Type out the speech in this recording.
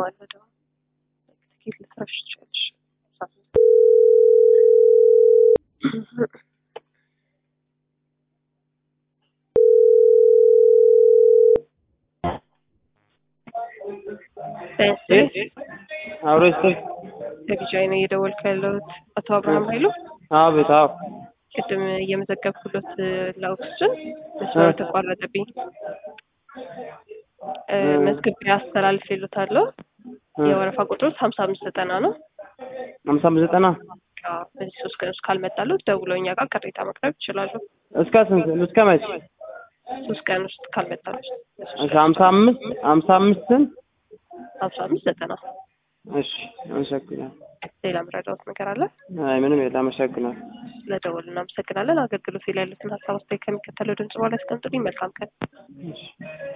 አለ ደግሞ ትኬት ልትረሽ ትችላለሽ። አብሮ ይስጥል። ለቢጃይ ነው እየደወልኩ ያለሁት። አቶ አብርሃም ኃይሉ አቤት። አዎ ቅድም እየመዘገብኩሎት ለኦክስጅን መስመሩ ተቋረጠብኝ። መዝግቤ አስተላልፌሎታለሁ። የወረፋ ቁጥሮች ሀምሳ አምስት ዘጠና ነው። ሀምሳ አምስት ዘጠና አዎ፣ በዚህ ሶስት ቀን ውስጥ ካልመጣለት ደውለው እኛ ጋር ቅሬታ ማቅረብ ይችላሉ። እስከ ስንት እስከ መቼ? ሶስት ቀን ውስጥ ካልመጣለት እሺ ሀምሳ አምስት ሀምሳ አምስትን ሀምሳ አምስት ዘጠና እሺ አመሰግናለሁ። ሌላ ምረዳውት ነገር አለ? አይ ምንም የለ አመሰግናለሁ። ስለደወሉ እናመሰግናለን። አገልግሎት ላይ ያሉትን ሀሳብ አስተያየት ከሚከተለው ድምጽ በኋላ ያስቀምጡልኝ። መልካም ቀን። እሺ